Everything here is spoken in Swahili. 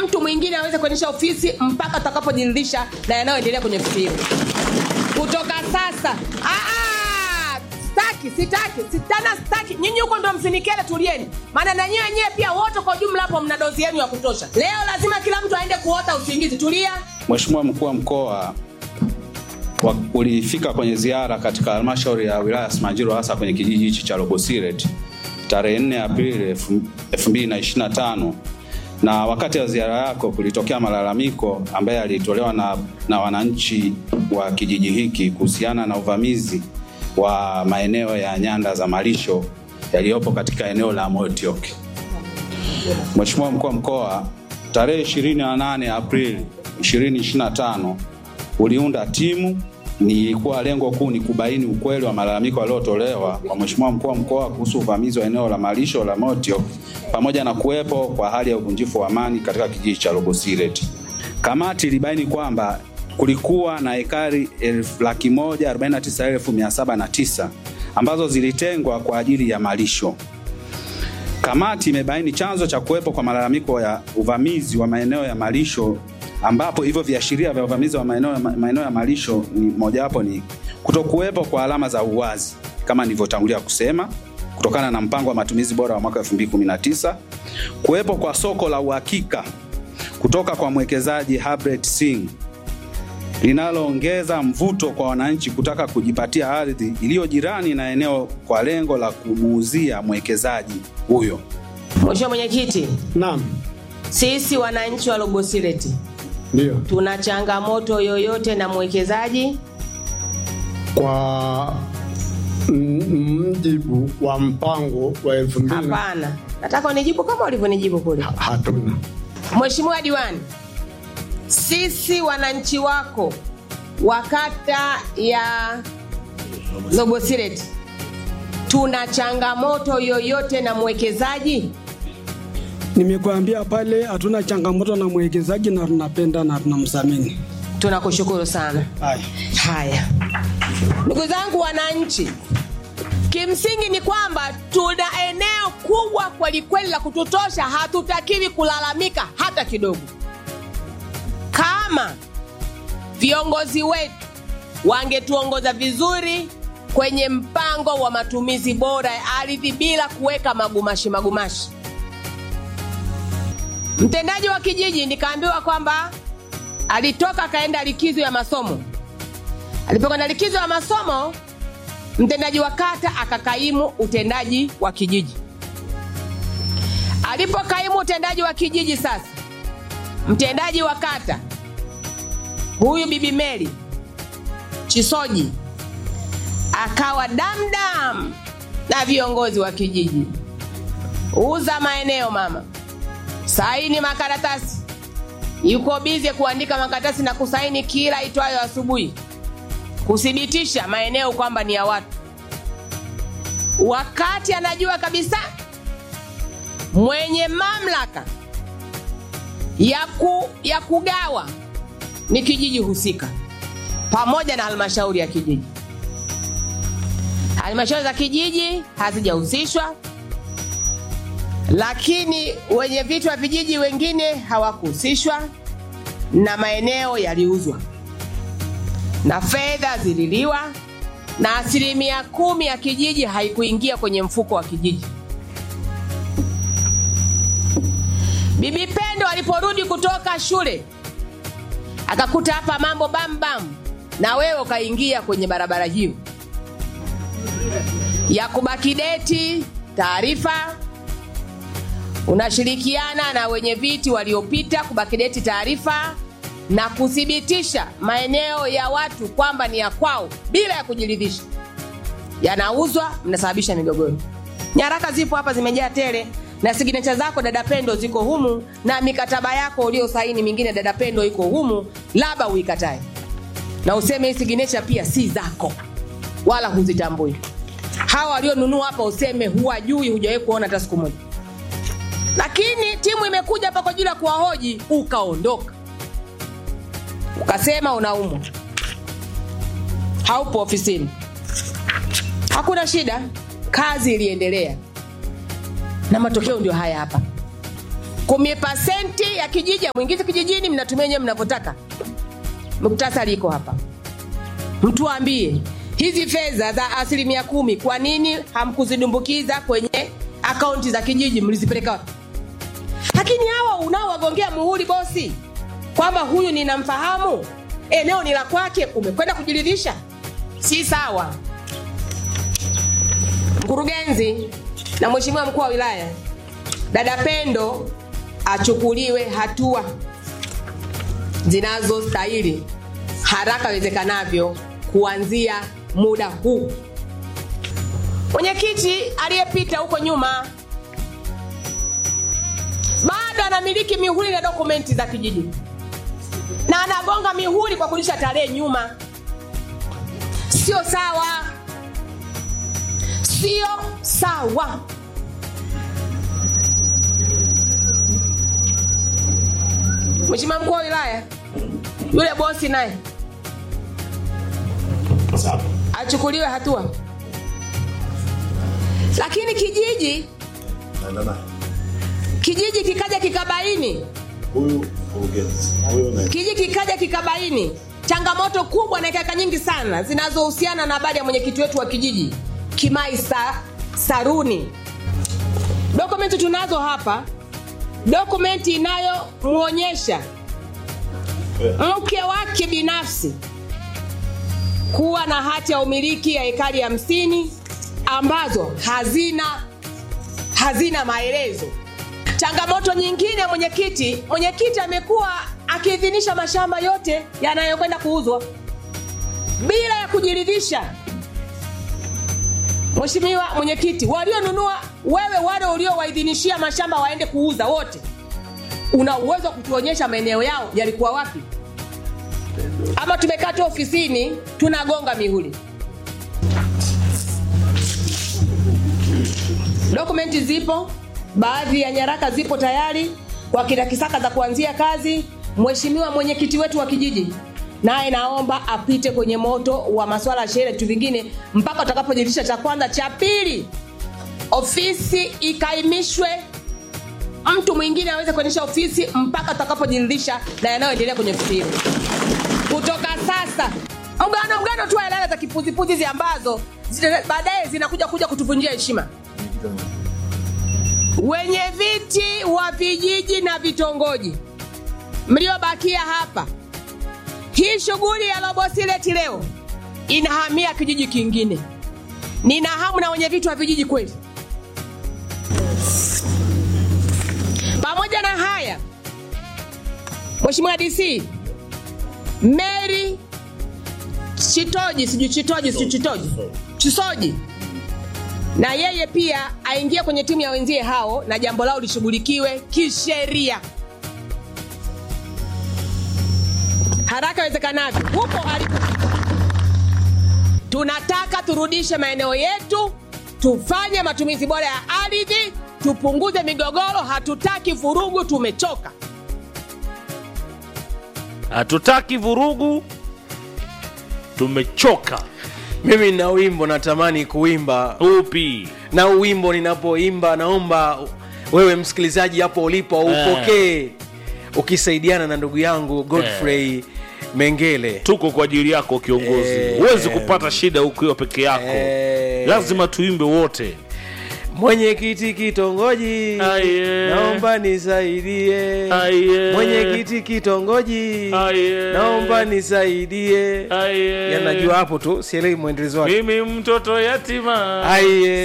mtu mwingine aweze kuendesha ofisi mpaka tutakapojiridhisha na yanayoendelea kwenye ofisi hiyo kutoka sasa Aa, staki sitaki sitana staki nyinyi huko ndo msinikele tulieni maana na nyie wenyewe pia wote kwa ujumla hapo mna dozi yenu ya kutosha leo lazima kila mtu aende kuota usingizi tulia Mheshimiwa mkuu wa mkoa wa- ulifika kwenye ziara katika halmashauri ya wilaya ya Simanjiro hasa kwenye kijiji hichi cha Lobosiret tarehe 4 Aprili elfu- 2025 na wakati wa ziara yako kulitokea malalamiko ambaye alitolewa na, na wananchi wa kijiji hiki kuhusiana na uvamizi wa maeneo ya nyanda za malisho yaliyopo katika eneo la Motiok. Mheshimiwa mkuu wa mkoa, tarehe 28 Aprili 2025 uliunda timu nilikuwa lengo kuu ni kubaini ukweli wa malalamiko yaliyotolewa kwa Mheshimiwa mkuu wa mkoa kuhusu uvamizi wa eneo la malisho la Motiok pamoja na kuwepo kwa hali ya uvunjifu wa amani katika kijiji cha Lobosiret. Kamati ilibaini kwamba kulikuwa na ekari elfu laki moja arobaini na tisa elfu mia saba na tisa ambazo zilitengwa kwa ajili ya malisho. Kamati imebaini chanzo cha kuwepo kwa malalamiko ya uvamizi wa maeneo ya malisho ambapo hivyo viashiria vya uvamizi wa maeneo ya, maeneo ya malisho ni mojawapo ni kutokuwepo kwa alama za uwazi kama nilivyotangulia kusema kutokana na mpango wa matumizi bora wa mwaka 2019, kuwepo kwa soko la uhakika kutoka kwa mwekezaji Herbert Singh linaloongeza mvuto kwa wananchi kutaka kujipatia ardhi iliyo jirani na eneo kwa lengo la kumuuzia mwekezaji huyo. mheshimiwa mwenyekiti Naam, sisi wananchi wa lobosireti ndio. tuna changamoto yoyote na mwekezaji Kwa m- mjibu wa mpango wa elfu mbili hapana nataka unijibu kama ulivyonijibu kule hatuna. mheshimiwa diwani sisi wananchi wako wa kata ya lobosireti tuna changamoto yoyote na mwekezaji Nimekuambia pale hatuna changamoto na mwekezaji na tunapenda na tunamthamini. tunakushukuru sana Haya. haya ndugu zangu wananchi kimsingi ni kwamba tuna eneo kubwa kwelikweli la kututosha hatutakiwi kulalamika hata kidogo kama viongozi wetu wangetuongoza vizuri kwenye mpango wa matumizi bora ya ardhi bila kuweka magumashi magumashi mtendaji wa kijiji nikaambiwa kwamba alitoka akaenda likizo ya masomo alipokwenda likizo ya masomo mtendaji wa kata akakaimu utendaji wa kijiji alipokaimu utendaji wa kijiji sasa mtendaji wa kata huyu bibi meli chisoji akawa damdam na viongozi wa kijiji uza maeneo mama saini makaratasi yuko bize kuandika makaratasi na kusaini kila itwayo asubuhi kuthibitisha maeneo kwamba ni ya watu wakati anajua kabisa mwenye mamlaka ya, ku, ya kugawa ni kijiji husika pamoja na halmashauri ya kijiji halmashauri za kijiji hazijahusishwa lakini wenye vitu wa vijiji wengine hawakuhusishwa na maeneo yaliuzwa na fedha zililiwa na asilimia kumi ya kijiji haikuingia kwenye mfuko wa kijiji bibi pendo aliporudi kutoka shule akakuta hapa mambo bambam na wewe ukaingia kwenye barabara hiyo ya kubakideti taarifa unashirikiana na wenye viti waliopita kubakideti taarifa na kuthibitisha maeneo ya watu kwamba ni ya kwao bila ya kujiridhisha yanauzwa mnasababisha migogoro nyaraka zipo hapa zimejaa tele na signecha zako dada pendo ziko humu na mikataba yako uliosaini mingine dada pendo iko humu labda uikatae na useme hii signecha pia si zako wala huzitambui hawa walionunua hapa useme huwajui hujawahi kuona hata siku moja lakini timu imekuja hapa kwa ajili ya kuwahoji ukaondoka ukasema unaumwa haupo ofisini hakuna shida kazi iliendelea na matokeo ndio haya hapa kumi pasenti ya kijiji mwingize kijijini, mnatumia wenyewe mnavyotaka. Muktasari iko hapa, mtuambie hizi fedha za asilimia kumi, kwa nini hamkuzidumbukiza kwenye akaunti za kijiji? Mlizipeleka wapi? Lakini hawa unaowagongea muhuri bosi, kwamba huyu ninamfahamu, eneo ni la kwake, umekwenda kujiridhisha, si sawa. Mkurugenzi na mheshimiwa mkuu wa wilaya, dada Pendo achukuliwe hatua zinazostahili haraka iwezekanavyo kuanzia muda huu. Mwenyekiti aliyepita huko nyuma bado anamiliki mihuri na dokumenti za kijiji na anagonga mihuri kwa kurudisha tarehe nyuma. Sio sawa, sio sawa. Mheshimiwa mkuu wa wilaya, yule bosi naye achukuliwe hatua, lakini kijiji kijiji kikaja kikabaini huyu mkurugenzi huyo na kijiji kikaja kikabaini changamoto kubwa na kaka nyingi sana zinazohusiana na habari ya mwenyekiti wetu wa kijiji Kimai Sa, Saruni. Dokumenti tunazo hapa, dokumenti inayomwonyesha mke wake binafsi kuwa na hati ya umiliki ya ekari hamsini ambazo hazina hazina maelezo. Changamoto nyingine, mwenyekiti, mwenyekiti amekuwa akiidhinisha mashamba yote yanayokwenda kuuzwa bila ya kujiridhisha. Mheshimiwa mwenyekiti, walionunua wewe, wale uliowaidhinishia mashamba waende kuuza wote, una uwezo wa kutuonyesha maeneo yao yalikuwa wapi? Ama tumekaa tu ofisini tunagonga mihuri? Dokumenti zipo, baadhi ya nyaraka zipo tayari kwa kila kisaka za kuanzia kazi. Mheshimiwa mwenyekiti wetu wa kijiji naye naomba apite kwenye moto wa masuala ya sheria vitu vingine mpaka utakapojiridhisha. Cha kwanza, cha pili, ofisi ikaimishwe, mtu mwingine aweze kuendesha ofisi mpaka utakapojiridhisha na yanayoendelea kwenye ofisi hiyo. Kutoka sasa mgano mgano tu alala za kipuzipuzi hizi ambazo zita- baadaye zinakuja kuja kutuvunjia heshima wenye viti wa vijiji na vitongoji mliobakia hapa, hii shughuli ya Lobosileti leo inahamia kijiji kingine. Nina hamu na wenye viti wa vijiji kweli. Pamoja na haya, Mheshimiwa DC Mary Chitoji, sijui Chitoji, sijui Chitoji, Chisoji na yeye pia aingie kwenye timu ya wenzie hao na jambo lao lishughulikiwe kisheria haraka iwezekanavyo huko alipo. Tunataka turudishe maeneo yetu, tufanye matumizi bora ya ardhi, tupunguze migogoro. Hatutaki vurugu, tumechoka. hatutaki vurugu tumechoka mimi na wimbo natamani kuimba upi na wimbo ninapoimba naomba wewe msikilizaji hapo ulipo upokee ukisaidiana na ndugu yangu godfrey mengele tuko kwa ajili yako kiongozi Eh, huwezi eh. kupata shida ukiwa peke yako Eh. lazima tuimbe wote mwenyekiti kitongoji Aye. naomba nisaidie Aye. mwenyekiti kitongoji Aye. naomba nisaidie Aye. yanajua hapo tu sielewi mwendelezo wake mimi mtoto yatima Aye.